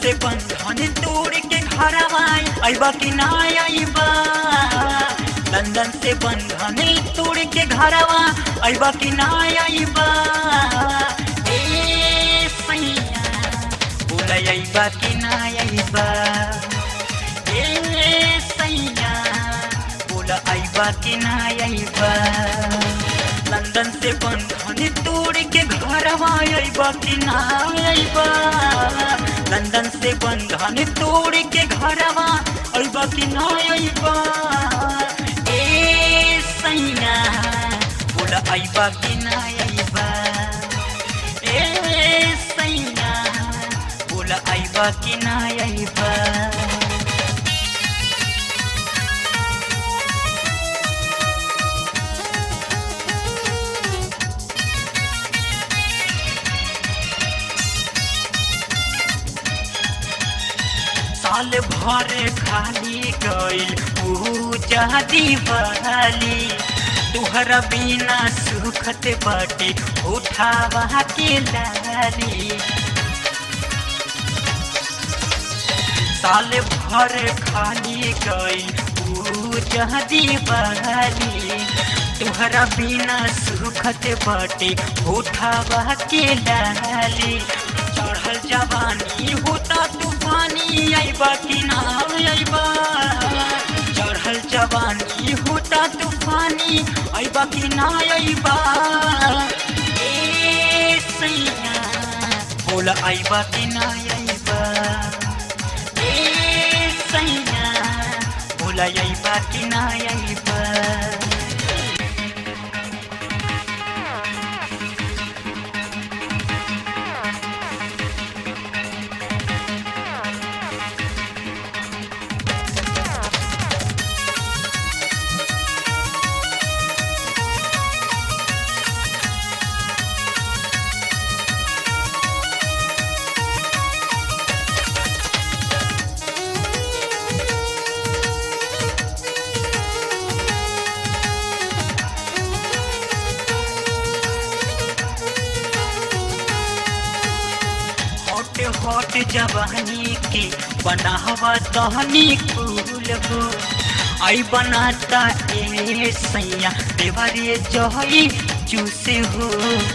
से बंधन तोड़ के घरवा अइबा कि ना अइबा लंदन से बंधन तोड़ के घरवा अइबा कि ना अइबा ए सैया बोला अइबा कि ना अइबा ए सैया बोला अइबा कि ना अइबा लंदन से बंधन तोड़ के घरवा अइबा कि ना अइबा लंदन से बंधन तोड़ के घरवा अइबा कि ना अइबा ए सैया बोला अइबा कि ना अइबा ए सैया बोला अइबा कि ना अइबा साल भर खाली गईल पूजा दीवाली तुहरा बिना सुखत बाटे उठावा के लाली साल भर खाली गईल पूजा दीवाली तुहरा बिना सुखत बाटे उठावा के लाली चढ़ल जवानी होता तूफानी अइबा कि ना अइबा चढ़ल जवानी होता तूफानी अइबा कि ना अइबा ए सैया बोला अइबा कि ना अइबा ए सैया बोला अइबा कि ना अइबा हॉट हॉट जवानी के बनावा तहनी फूल हो आई बनाता ए सैया देवरे जहई चूसे हो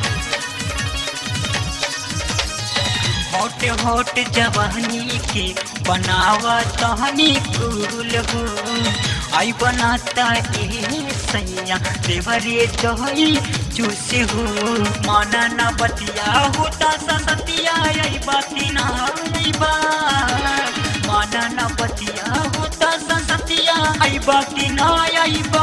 हॉट हॉट जवानी के बनावा तहनी फूल हो आई बनाता ए सैया देवरे जहई चूसे हो माना ना बतिया होता सतिया आई बाती ना आई बा माना ना बतिया होता सतिया आई बाती ना आई बा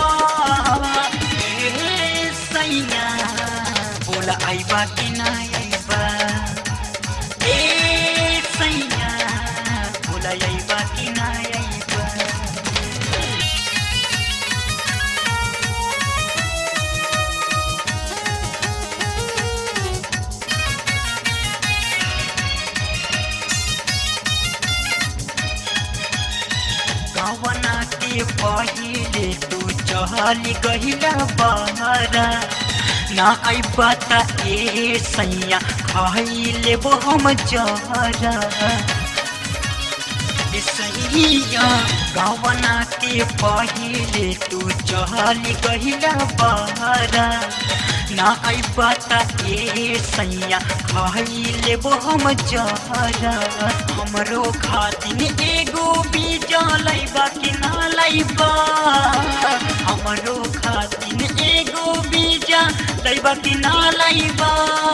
ए सैया बोला आई बाती ना आई बा ए सैया बोला आई बाती ना आई बा कवना के पहिले तू चहल गहिला बहरा ना आई बता ए सैया खाई लेबो हम जहरा ए सैया कवना के पहिले तू चहल गहिला बहरा ना आई बता ए सैया खाई लेबो हम जहरा हमरो खातिन एगो बीजा लैबा कि ना लैबा हमरो खातिन एगो बीजा लैबा कि ना लैबा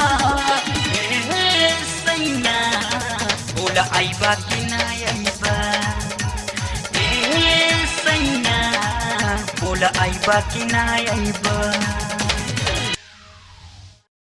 ए सैया बोला आइबा कि ना आइबा ए सैया बोला आइबा कि ना आइबा